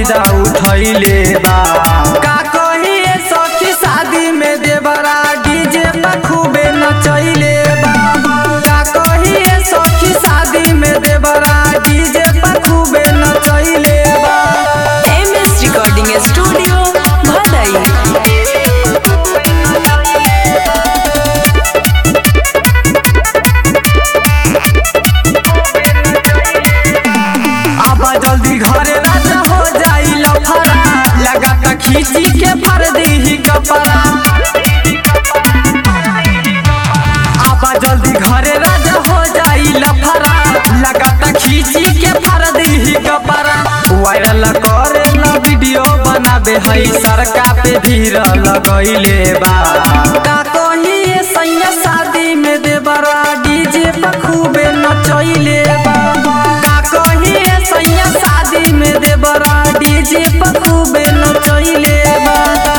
फायदा उठैले बा का कहिए सखी शादी में देवरा डीजे पर खूबे नचैले बा का कहिए सखी शादी में देवरा डीजे पर खूबे नचैले बा एम एस रिकॉर्डिंग स्टूडियो भदई आबा जल्दी घरे राजा हो जाई लफड़ा लगाता खींची के फर दी कपड़ा आबा जल्दी घरे राजा हो जाई लफड़ा लगाता खींची के फर दी कपड़ा वायरल करे ला वीडियो बनाबे हई सरका पे भीड़ लगैले बा का कहिए सैया शादी में देवरा डीजे पर खूबे नचैले बा का कहिए सैया शादी में देवरा डीजे पर खूबे नचैले बा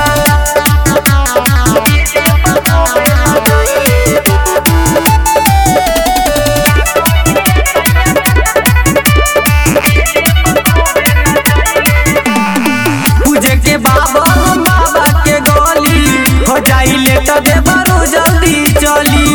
पूजे के बाबा बाबा के गली हो जाई लेट दे बरू जल्दी चली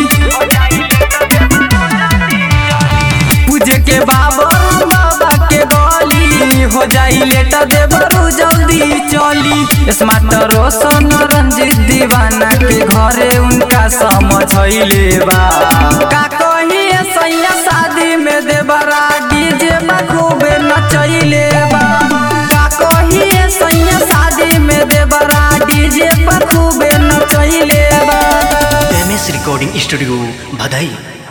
पूजे के बाबा बाबा के गली हो जाई लेट दे बरू जल्दी चली स्मार्ट रोशन रंजित दीवाना के घरे उनका समझैले बा का कहिए सैया शादी में देवरा डीजे पर खूबे नचैले बा का कहिए सैया शादी में देवरा डीजे पर खूबे नचैले बा एम एस रिकॉर्डिंग स्टूडियो भदई